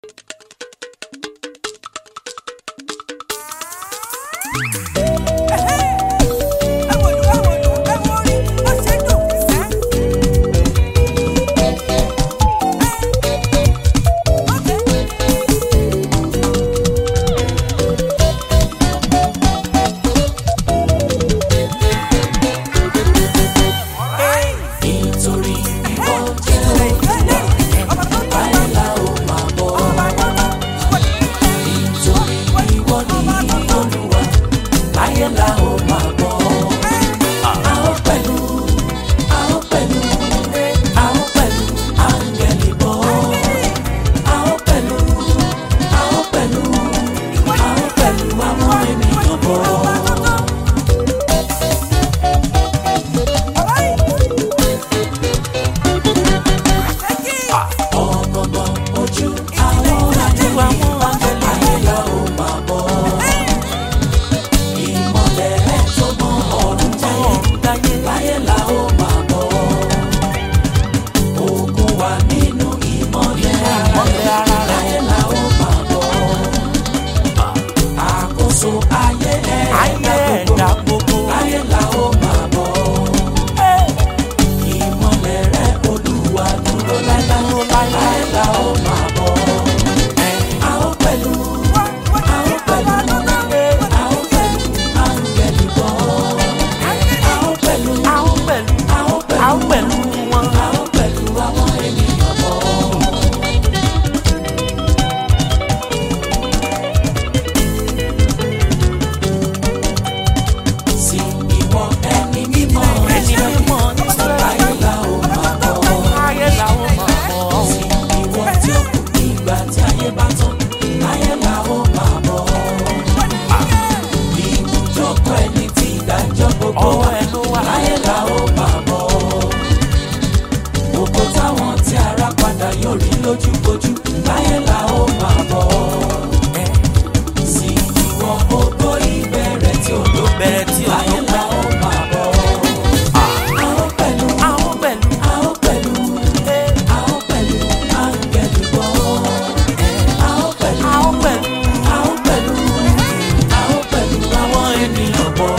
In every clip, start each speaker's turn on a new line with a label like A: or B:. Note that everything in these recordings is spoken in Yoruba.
A: nítorí ìwọ jẹ́ báyìí la ó máa bọ̀. nítorí ìwọ ni olúwa báyìí la ó máa bọ̀. a ó pẹ̀lú a ó pẹ̀lú a ó pẹ̀lú áńgẹ́lì bọ̀. a ó pẹ̀lú a ó pẹ̀lú a ó pẹ̀lú àwọn ènìyàn bọ̀. ọgbọgbọn ojú àwọn àjẹwà wọn ayé la ó máa bọ̀. ìmọ̀lẹ̀ rẹ̀ tó mọ ọ̀run jáyé láyé la ó máa bọ̀. ogun wà nínú ìmọ̀lẹ̀ ara rẹ̀ láyé la ó máa bọ̀. àkóso ayé ẹ̀dá gbogbo láyé la ó máa bọ̀. ìmọ̀lẹ̀ rẹ̀ olúwa dúró láíláí láyé la ó máa bọ̀. a ó pẹ̀lú a ó pẹ̀lú a ó pẹ̀lú áńgẹ́lì bọ̀. a ó pẹ̀lú a ó pẹ̀lú a ó pẹ̀lú wọn a ó pẹ̀lú àwọn ènìyàn bọ̀. sí ìwọ ẹni mímọ́
B: Ẹni mímọ́
A: láyé la ó máa bọ̀.
B: ayé làwọn máa bọ̀.
A: sí ìwọ tí ó kù nígbà tí ayé bá tán láyé la ó máa bọ̀. ibùjókòó ẹni tí ìdájọ́ gbogbo
B: Ọwọ́
A: wà
B: ẹ ló wà.
A: láyé la ó máa bọ̀. gbogbo táwọn tí ara padà yóò rí lójúkojú láyé la ó máa bọ̀. sí ìwọ gbogbo ìbẹ̀rẹ̀ tí ó ló
B: Bẹ̀rẹ̀ tí ò
A: láyé la ó máa bọ̀. a ó pẹ̀lú
B: Àwọn pẹ̀lú
A: a ó pẹ̀lú a ó pẹ̀lú áńgẹ́lì bọ̀. a ó pẹ̀lú
B: àwọn pẹ̀lú
A: a ó pẹ̀lú a ó pẹ̀lú àwọn ènìyàn bọ̀.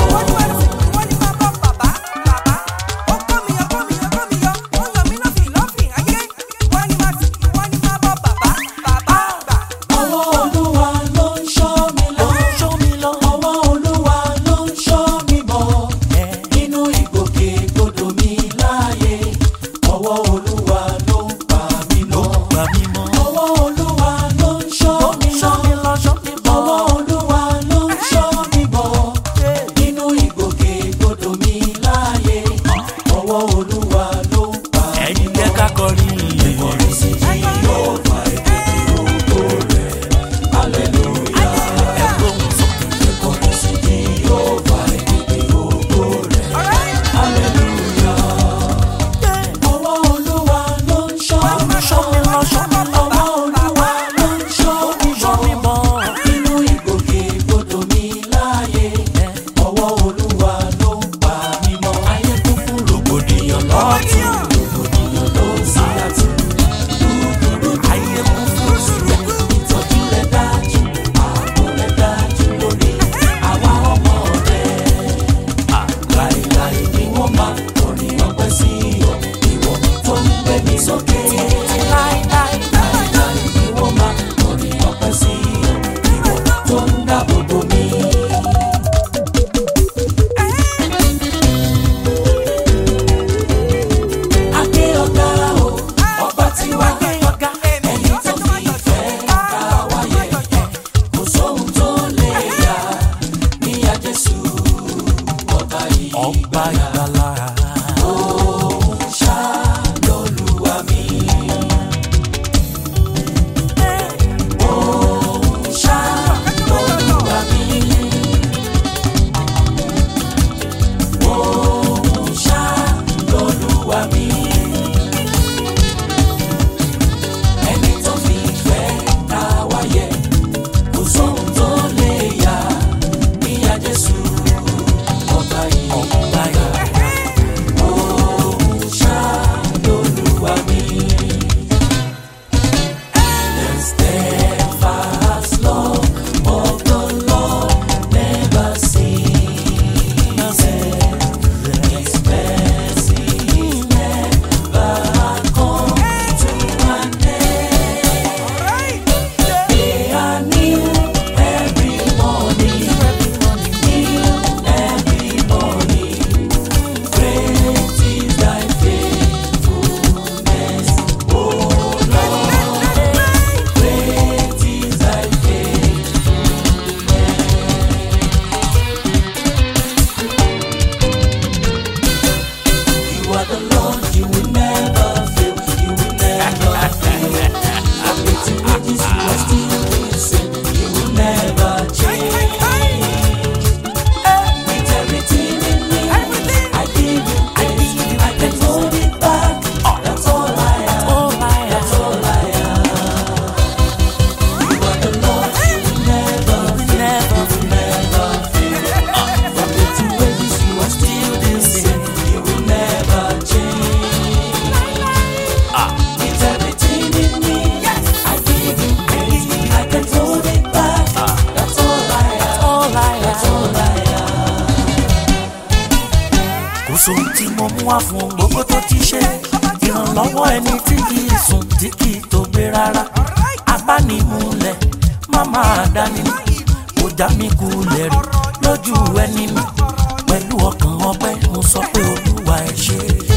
B: wá fún gbogbo tó ti ṣe ìrànlọ́wọ́ ẹni tí kì í sùn tí kì í tó gbé rárá abánimúlẹ̀ má máa dání kò já mi kulẹ̀ rí lójú ẹni mi pẹ̀lú ọkàn ọpẹ́ mo sọ pé olúwa ẹ ṣé.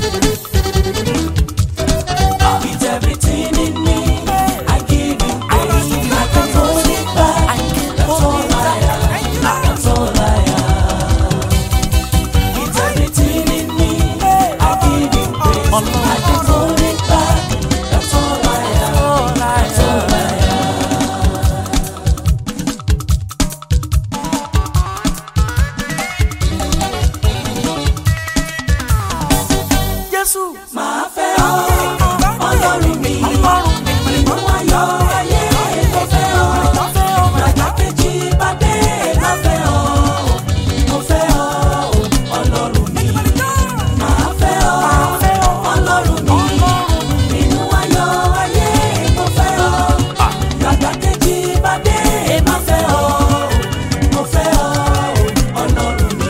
A: With everything in me, I give you praise. I can hold it back. That's all I am. That's all I am. With everything in me, I give you praise. I can hold it back. That's all I am. That's all I am.
B: Jésù
A: Màá fẹ́ ọ, Ọlọ́run mi.
B: ọlọ́run mi
A: Ìmú ayọ̀ ayé mo fẹ́ ọ.
B: fẹ́ ọ
A: Bàtà kejì bá dé má fẹ́ ọ. Mo fẹ́ ọ, Ọlọ́run mi. Màá fẹ́ ọ,
B: fẹ́ ọ
A: Ọlọ́run mi. Inú ayọ̀ ayé mo fẹ́ ọ. Bàtà kejì bá dé má fẹ́ ọ. Mo fẹ́ ọ, Ọlọ́run mi.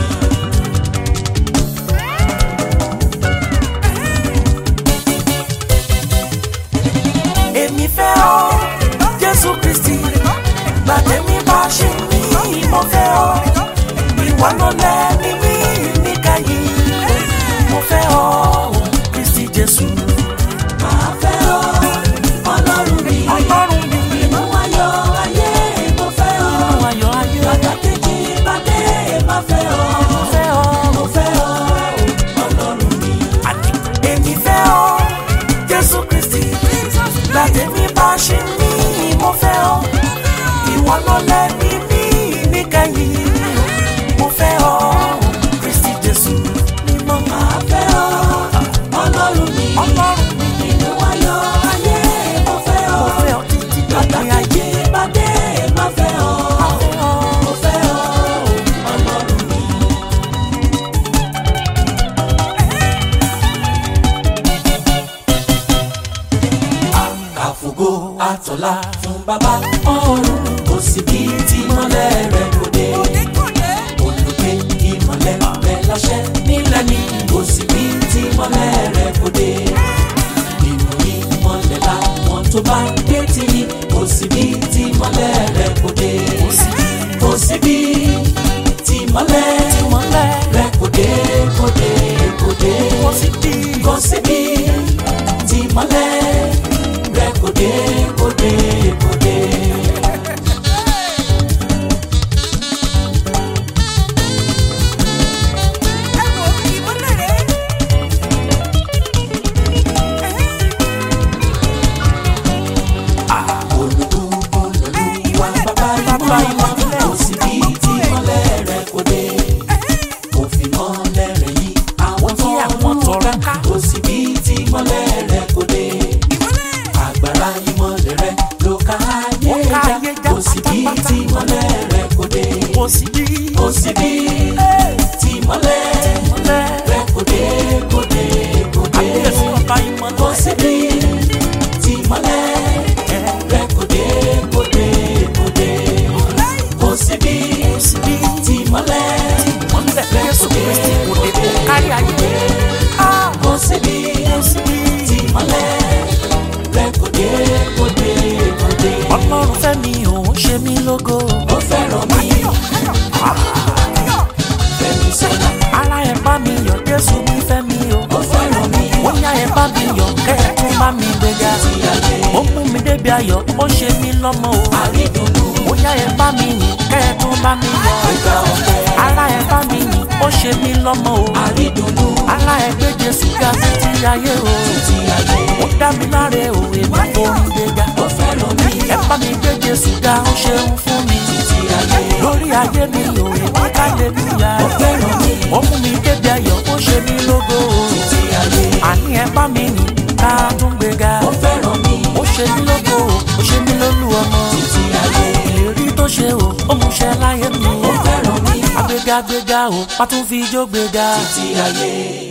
B: èmi fẹ́ ọ Jésù Kristi gbàdémi bá ṣe mí mo fẹ́ ọ ìwà ló lẹ́ni mí níkàyí mo fẹ́ ọ Kristi Jésù
A: Màá fẹ́ ọ, Ọlọ́run mi.
B: ọlọ́run mi
A: Inú ayọ̀ ayé mo fẹ́ ọ.
B: ayọ̀ ayé
A: Bàtà kejì bá dé má fẹ́ ọ.
B: mo fẹ́ ọ
A: Mo fẹ́ ọ, Ọlọ́run mi.
B: àní èmi fẹ́ ọ Jésù Kristi gbàdémi bá ṣe mí mo fẹ́ ọ ìwà ló lẹ́ni mí níkàyí mo fẹ́ ọ Kristi Jésù mímọ́
A: Màá fẹ́ ọ, Ọlọ́run mi.
B: ọlọ́run mi.
A: Inú ayọ̀ ayé mo fẹ́ ọ.
B: Mo fẹ́ ọ títí
A: Bàtà
B: dòpin ayé.
A: kejì bá dé má fẹ́ ọ.
B: Mo fẹ́ ọ.
A: Mo fẹ́ ọ, Ọlọ́run mi. Àfògo àtọ̀là fún bàbá ọ̀run kò sí bí tí mọ́lẹ̀ rẹ̀ kò dé. Olùgbé ìmọ̀lẹ̀ rẹ̀ láṣẹ nílẹ̀ ní kò sí bí tí mọ́lẹ̀ rẹ̀ kò dé. Nínú ìmọ̀lẹ̀ làwọn tó bá dé ti ní kò sí bí tí mọ́lẹ̀ rẹ̀ kò dé. Kò sí bí tí mọ́lẹ̀
B: Ìmọ́lẹ̀
A: rẹ̀ kò dé kò dé kò dé.
B: kò sí bí.
A: Kò sí bí tí mọ́lẹ̀ rẹ̀ kò dé kò dé kò dé. Olùkúkú lòlúwa bàbá ìmọ̀lẹ̀ kò sí bí tí mọ́lẹ̀ rẹ̀ kò dé. Kò fi mọ́lẹ̀ rẹ̀ yí àwọn
B: Yí àwọn
A: tó
B: tọrọ
A: ń
B: ká.
A: ká. Kò sí bí tí mọ́lẹ̀ rẹ̀ kò dé. Agbára ìmọ̀lẹ̀ rẹ̀ ló ká ayé
B: Ó ká
A: já.
B: ayé já
A: Kò sí bí
B: pátápátá.
A: tí mọ́lẹ̀ rẹ̀ kò dé.
B: kò sí bí.
A: Kò sí bí tí mọ́lẹ̀
B: Ìmọ́lẹ̀
A: rẹ̀ kò dé kò dé kò dé.
B: àbíyèsí ọba ìmọ́lẹ̀.
A: Kò sí bí tí mọ́lẹ̀ rẹ̀ kò dé kò dé kò dé. Kò sí bí
B: kò sí bí.
A: tí mọ́lẹ̀
B: Ìmọ́lẹ̀ Jésù Kristi kò dé kó kárí ayé. Ah,
A: kò sí bí
B: kò sí bí.
A: tí mọ́lẹ̀ rẹ̀ kò dé kò dé kò dé.
B: Ọlọ́run fẹ́ mi òun ṣe mí lógo.
A: Ó fẹ́ràn mi. Fẹ́mi sọ́nà.
B: Ara ẹ̀ bá mi yọ̀ Jésù mi fẹ́ mi o.
A: Ó fẹ́ràn mi.
B: Ó yá ẹ̀ bá mi yọ̀ kẹ́ ẹ̀ tún bá mi gbéga.
A: Ti ayé.
B: Ó mú mi débi ayọ̀ ó ṣe mí lọ́mọ o.
A: Àrídùnnú.
B: Ó yá ẹ̀ bá mi yìn kẹ́ ẹ̀ tún bá mi yọ̀.
A: Ìgbà ọ̀fẹ́.
B: Ara ẹ̀ bá mi yìn ó ṣe mí lọ́mọ o.
A: Àrídùnnú.
B: Ara ẹ̀ gbé Jésù ga títí ayé o.
A: Ti ayé.
B: Ó dá mi láre o, èmi forí gbéga.
A: Ó fẹ́ràn mi.
B: Ẹ bá mi gbé Jésù ga, ó ṣeun fún mi.
A: Ti ayé.
B: Lórí ayé mi o, èmi kálẹ́lúyà.
A: Ó fẹ́ràn mi.
B: Ó mú mi débi ayọ̀, ó ṣe mí lógo o.
A: Ti ayé.
B: Àní ẹ bá mi yìn ká tún gbéga.
A: Ó fẹ́ràn mi.
B: Ó ṣe mí lógo o, ó ṣe mí lólú ọmọ.
A: Ti ayé.
B: Ìlérí tó ṣe o, ó mú ṣẹ láyé mi.
A: Ó fẹ́ràn mi.
B: Agbéga gbéga o, a tún fi ijó gbéga.
A: Ti ayé.